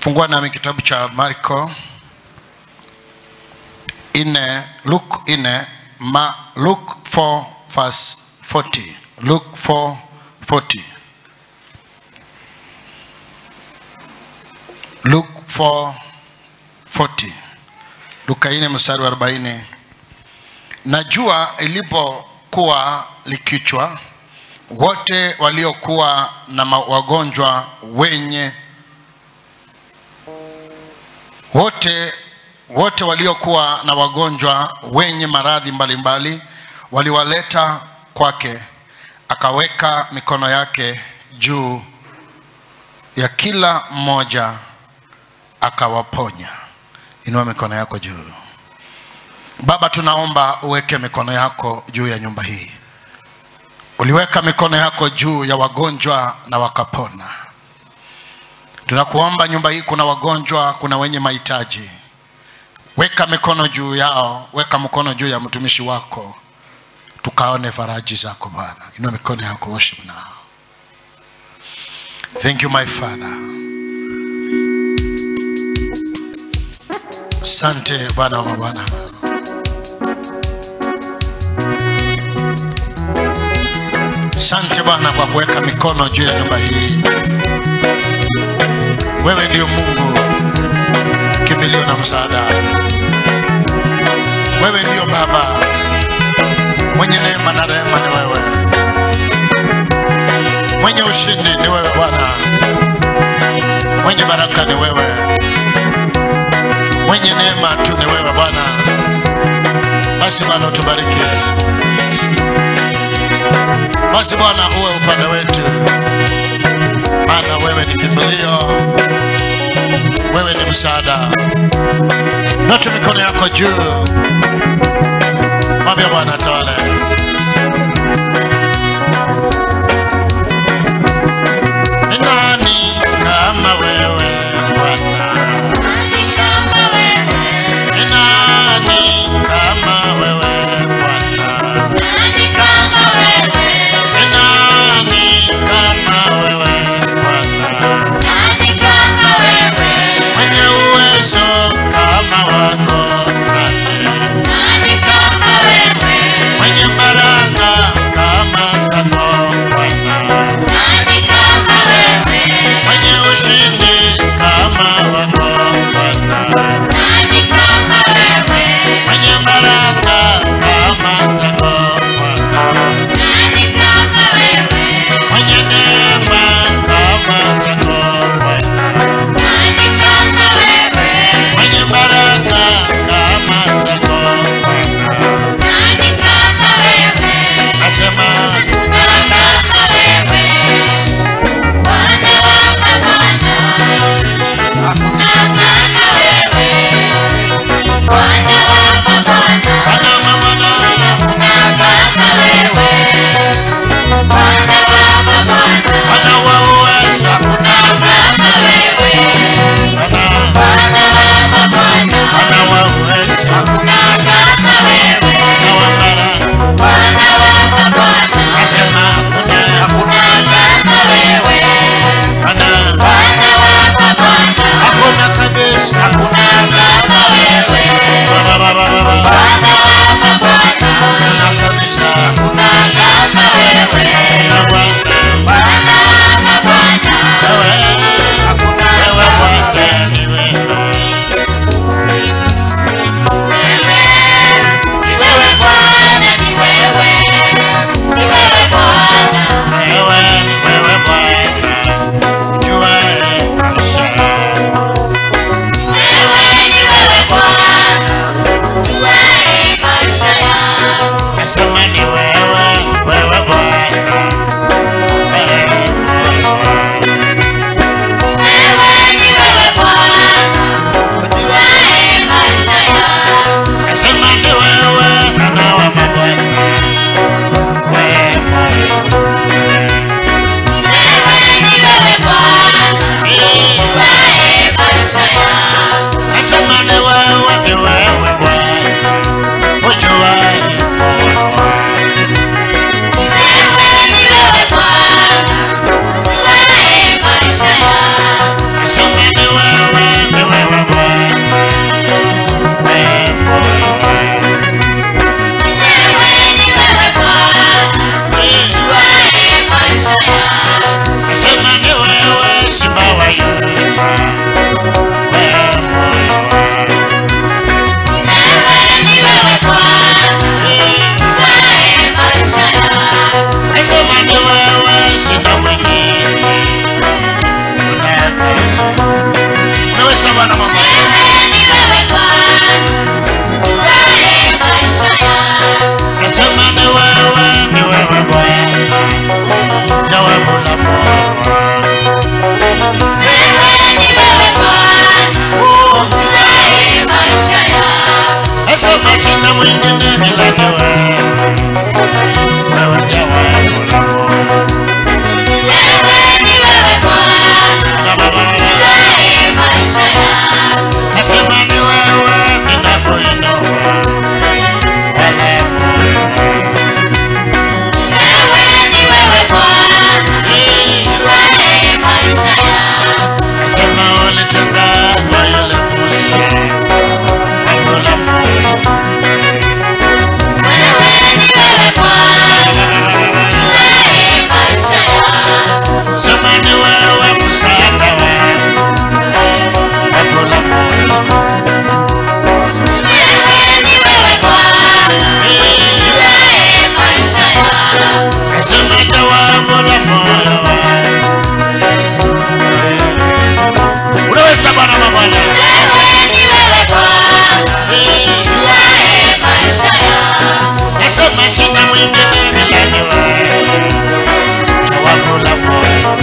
fungua nami kitabu cha marko ine luke ine ma luke 4 verse 40 luke 4 40 luke 4 40 luka ine mstari wa 40 na jua ilipokuwa likichwa wote waliokuwa na ma- wagonjwa wenye wote wote waliokuwa na wagonjwa wenye maradhi mbalimbali waliwaleta kwake akaweka mikono yake juu ya kila mmoja akawaponya inua mikono yako juu baba tunaomba uweke mikono yako juu ya nyumba hii uliweka mikono yako juu ya wagonjwa na wakapona tunakuomba nyumba hii kuna wagonjwa kuna wenye mahitaji weka mikono juu yao weka mkono juu ya mtumishi wako tukaone faraji zako bwana inua mikono yako worship now thank you my father asante bwana wa mabwana asante bwana kwa kuweka mikono juu ya nyumba hii wewe ndio mungu kimbilio na msaada wewe ndio baba mwenye neema na rehema ni wewe mwenye ushindi ni wewe bwana mwenye baraka ni wewe mwenye neema tu ni wewe bwana basi bwana utubariki basi bwana uwe upande wetu maana wewe ni kimbilio wewe ni msaada notu mikono yako juu mwambia bwana tawale ni nani kama wewe bwana ni nani kama wewe bwana ni nani kama wewe bwana mwenye uwezo kama wako nani mwenye baraka kama zako bwana mwenye ushindi kama wako bwana mwenye baraka kama zako bwana mwenye neema kama zako bwana mwenye baraka kama zako bwana nasema Bwana mabwana Bwana wa uwezo Bwana Bwana wa uwezo Bwana wa baraka nasema kuna Bwana hakuna kabisa hakuna Baba baba baba hakuna kabisa hakuna Bwana wewe wewe Bwana ni wewe wewe wewe Bwana jua maisha nasema ni wewe wewe Bwana wewe nasema ni wewe Bwana wa mabwana wewe nasema ni wewe ni wewe Bwana ujuaye moyo wangu jawabu la moyo wangu. Unaweza Bwana mabwana. Nasema sina mwingine ila ni wewe. Jawabu la moyo.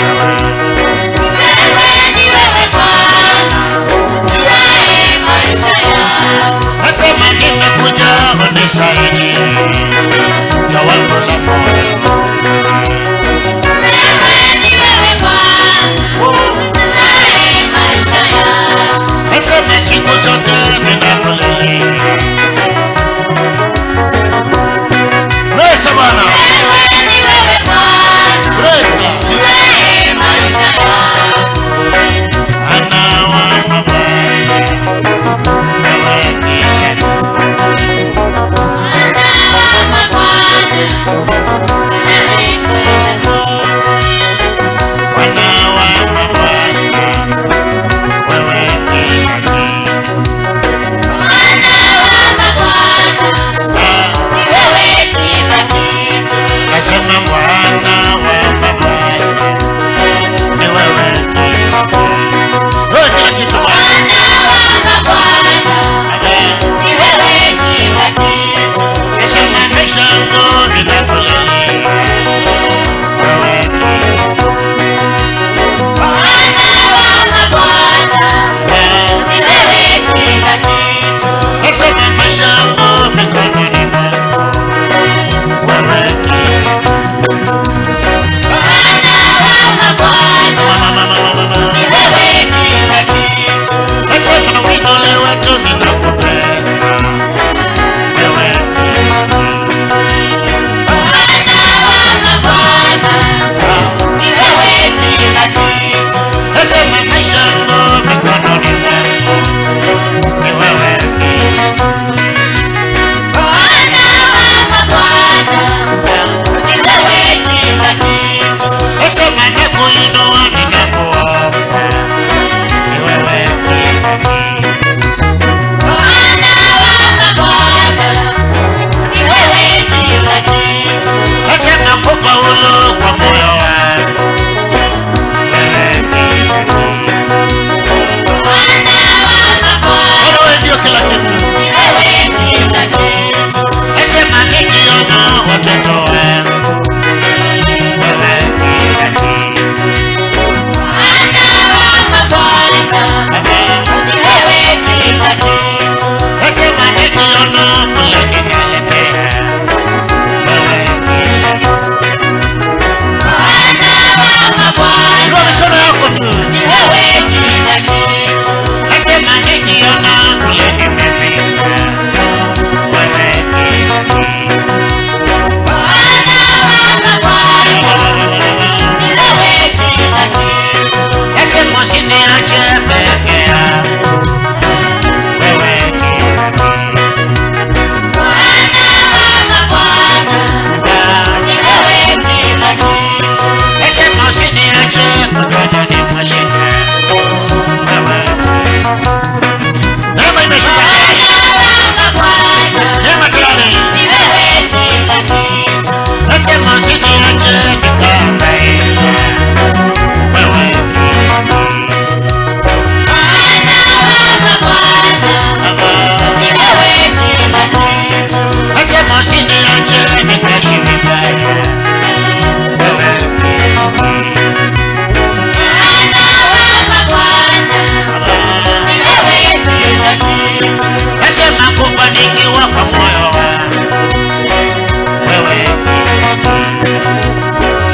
Nasema nimekuja unisaidie. Jawabu la moyo. Nasema siku zote ninakulilia. Unaweza Bwana. Unaweza. Ana wa mabaya. Wewe ndiye Bwana wa mabaya. Wewe ndiye Nasema Bwana wa mabaya. Ni wewe ndiye Wewe kila kitu Bwana. Amen. Nasema maisha yangu ninakulilia. Wewe ndiye Nasema maisha yangu mikononi mwako. Wewe ndiye Nasema wimole wetu ninakupenda. Wewe ndiye Nasema maisha yangu mikononi mwako. Ni wewe ndiye Nasema nakuinua ninakuomba. Ni wewe ndiye Nasema kufaulu kwa moyo wangu. Wewe ndiye Wewe ndio kila kitu. Nasema nikiona watoto wangu. Wewe ndiye Nasema nikiona kule ninaelekea. Wewe ndiye Inua mikono yako tu. Nasema nikiona kule nimefika. Wewe ndiye Nasema usiniache peke yangu. Wewe ndiye Nasema usiniache kwenye mwa shida. Wewe Neema imeshuka tayari. Neema tayari. Nasema usiniache nikahangaika. Wewe Nasema usiniache nikaishi vibaya. Wewe Nasema kufanikiwa kwa moyo wangu. Wewe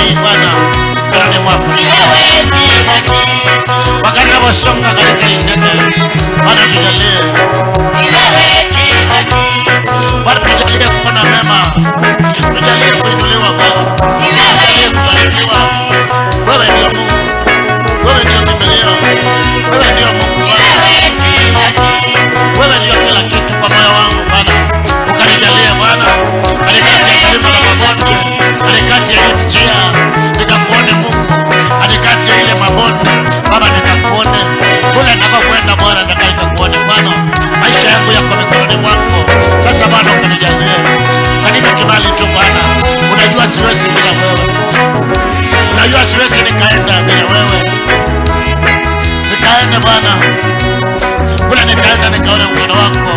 hii Bwana mikononi mwako. Ni wewe kila kitu. Wakati naposonga katika hii ndege, Bwana tujalie, Ni wewe kila kitu. Bwana tujalie kuona mema, tujalie kuinuliwa Bwana, Ni wewe tujalie kila kubarikiwa. kitu. Wewe ndio Mungu, wewe ndio kimbilio, wewe ndio Mungu Ni Bwana. wewe kila kitu. wewe ndio kila kitu kwa moyo wangu Bwana, ukanijalia Bwana, katikati ya milima na mabonde, katikati ya ile njia nikakuone Mungu, katikati ya ile mabonde Baba nikakuone kule ninakokwenda Bwana, nataka nikakuone Bwana, maisha yangu yako mikononi mwako. Sasa Bwana ukanijalie, kanipe kibali tu Bwana, unajua siwezi bila wewe, unajua siwezi nikaenda bila wewe, nikaenda Bwana kule nikaenda nikaona mkono wako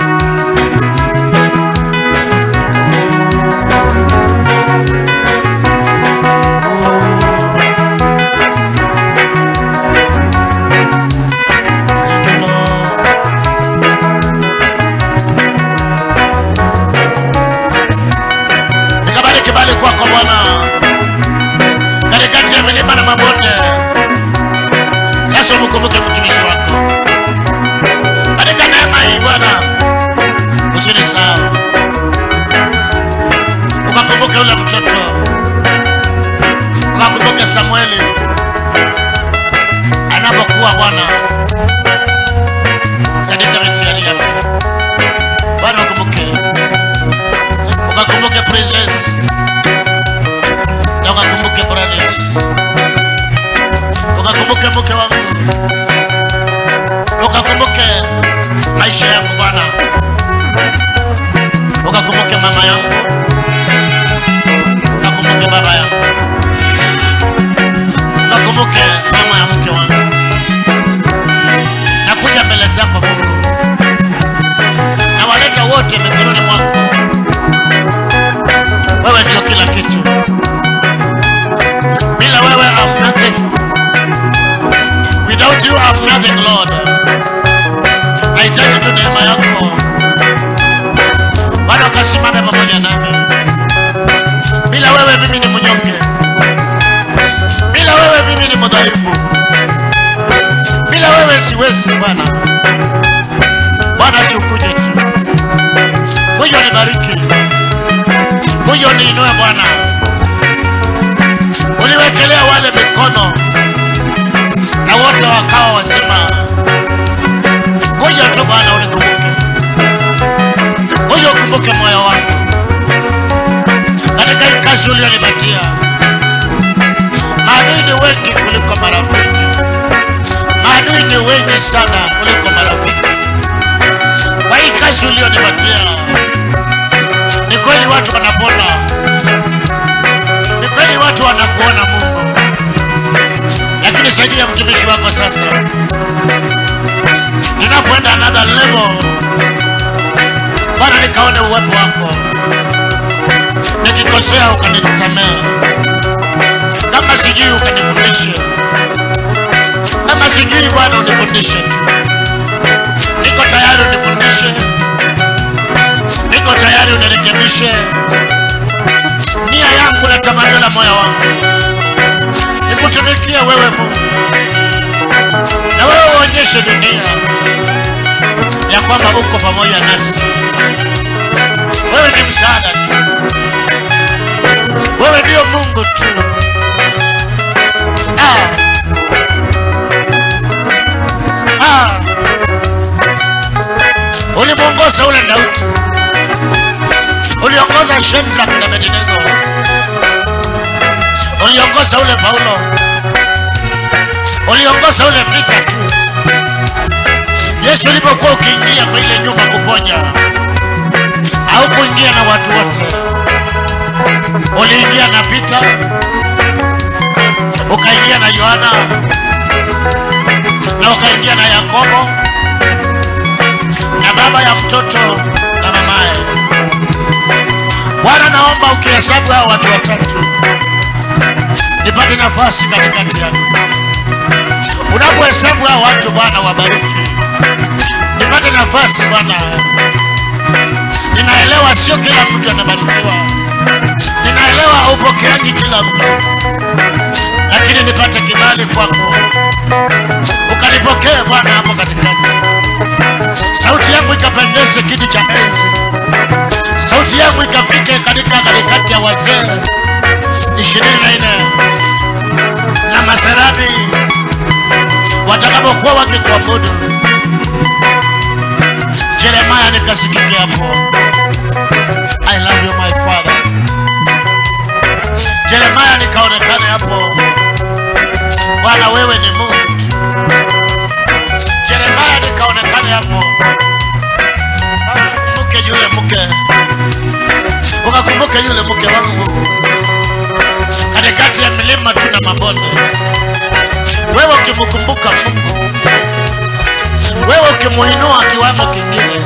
nikabali kibali kwako Bwana katikati ya milima na mabonde. Sasa umkumbuke mtumishi wako katika neema hii Bwana, usinisahau, ukakumbuke yule mtoto, ukakumbuke Samueli anapokuwa Bwana katika mitihani yake. Bwana ukumbuke, ukakumbuke Princess na ukakumbuke Branis, ukakumbuke mke wangu ukakumbuke maisha yangu Bwana, ukakumbuke mama yangu, ukakumbuke baba yangu, ukakumbuke mama ya mke wangu. Nakuja mbele zako Mungu, nawaleta wote mikononi mwako. Wewe ndio kila kitu, bila wewe I'm nothing. Without you I'm nothing, Lord. Nahitaji tu neema yako Bwana, ukasimame pamoja nami. Bila wewe mimi ni mnyonge, bila wewe mimi ni mdhaifu, bila wewe siwezi Bwana. Bwana, si ukuje tu, kuja nibariki, kuja niinue Bwana, uliwekelea wale mikono na wote wakawa wazima. Kuja tu Bwana unikumbuke, kuja ukumbuke moyo wangu katika hii kazi ulionipatia. Maadui ni wengi kuliko marafiki, maadui ni wengi sana kuliko marafiki. Kwa hii kazi ulionipatia, ni kweli watu wanapona, ni kweli watu wanakuona Mungu, lakini saidia mtumishi wako sasa tunapoenda another level Bwana, nikaone uwepo wako, nikikosea ukanisamehe, kama sijui ukanifundishe, kama sijui Bwana unifundishe tu. Niko tayari unifundishe, niko tayari unirekebishe. Nia yangu na tamanio la moyo wangu nikutumikie wewe Mungu, na wewe uonyeshe dunia ya kwamba uko pamoja nasi. Wewe ni msaada tu, wewe ndio Mungu tu. Ah. Ah. Ulimwongoza ule Daudi, uliongoza Shadraka na Abednego, uliongoza ule Paulo, uliongoza ule Pita tu. Yesu ulipokuwa ukiingia kwa ile nyumba kuponya, haukuingia na watu wote, uliingia na Pita, ukaingia na Yohana na ukaingia na Yakobo na baba ya mtoto na mamaye. Bwana, naomba ukihesabu hao watu watatu, nipate nafasi katikati yao. Unapohesabu hao watu Bwana, wabariki, nipate nafasi Bwana. Ninaelewa sio kila mtu anabarikiwa, ninaelewa naelewa haupokeangi kila mtu lakini nipate kibali kwako ukanipokee bwana hapo katikati sauti yangu ikapendeze kiti cha enzi sauti yangu ikafike katika katikati ya wazee ishirini na nne na maserabi watakapokuwa wakikuabudu jeremaya nikasikike hapo i love you my father jeremaya nikaonekane hapo bwana wewe ni mungu jeremaya nikaonekane hapo mke yule mke ukakumbuke yule mke wangu katikati ya milima tu na mabonde wewe ukimkumbuka mungu wewe ukimuinua kiwango kingine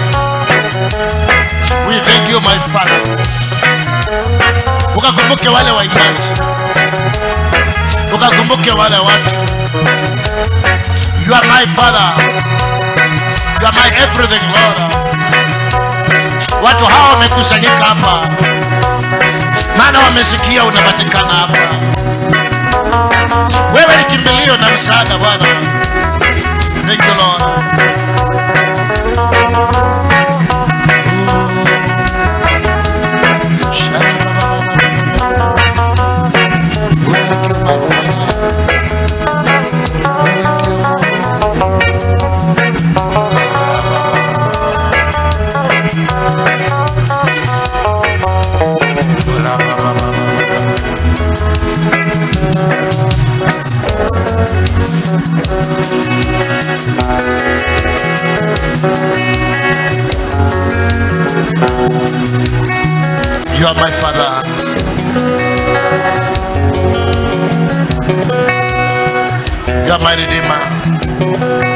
we thank you my father ukakumbuke wale waimbaji ukakumbuke wale watu you are my father you are my everything lord watu hawa wamekusanyika hapa maana wamesikia unapatikana hapa wewe ni kimbilio na msaada bwana thank you lord You are my father. You are my redeemer.